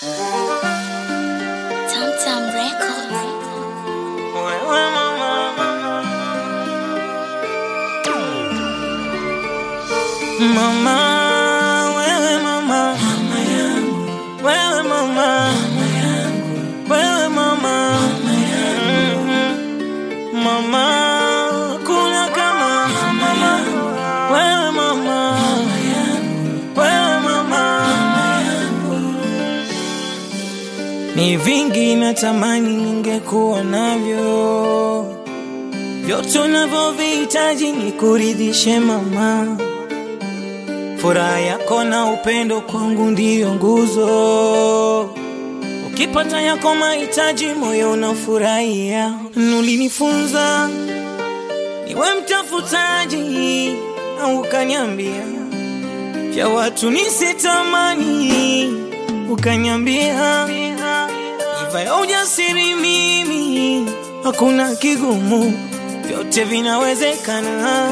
Tamtam Records. Wewe mama, mama, wewe mama, mama yangu, wewe mama, mama yangu, wewe mama, mama yangu, mama, kuna kama mama, wewe mama, mama yangu, wewe mama, mama yangu. Ni vingi natamani ningekuwa navyo, vyote unavyovihitaji ni kuridhishe mama. Furaha yako na upendo kwangu ndiyo nguzo. Ukipata yako mahitaji, moyo unafurahia. Ulinifunza niwe mtafutaji, na ukaniambia vya watu nisitamani, ukaniambia iva ya ujasiri mimi, hakuna kigumu, vyote vinawezekana.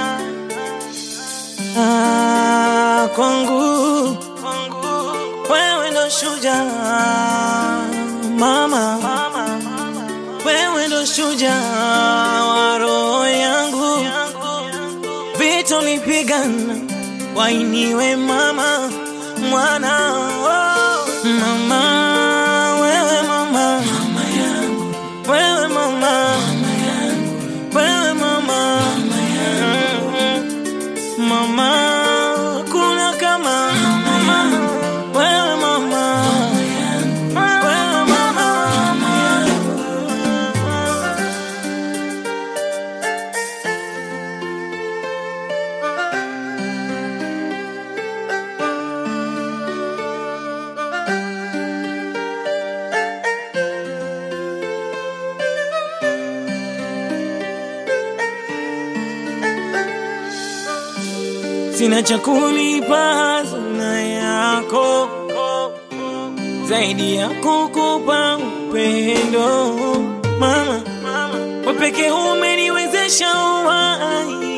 Ah, kwangu wewe ndo shujaa mama, wewe ndo shujaa wa roho yangu, vita ulipigana wainiwe mama mwana oh. mama wewe mama mama yangu wewe mama mama yangu wewe mama mama yangu mama kuna kama mama wewe mama wewe mama sina cha kulipa hazina yako zaidi ya kukupa upendo mama, wewe pekee umeniwezesha uhai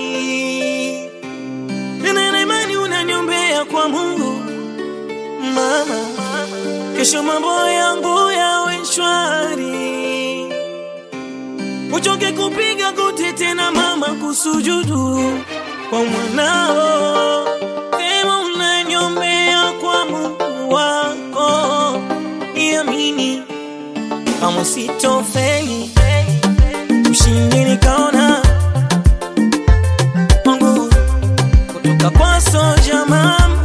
tena na imani unaniombea kwa Mungu mama, kesho mambo yangu yawe shwari, uchoke kupiga goti tena mama, kusujudu kwa mwanao, sema unaniombea kwa Mungu wako, niamini kama sitofeli, ushindi nikaona Mungu kutoka kwa soja mama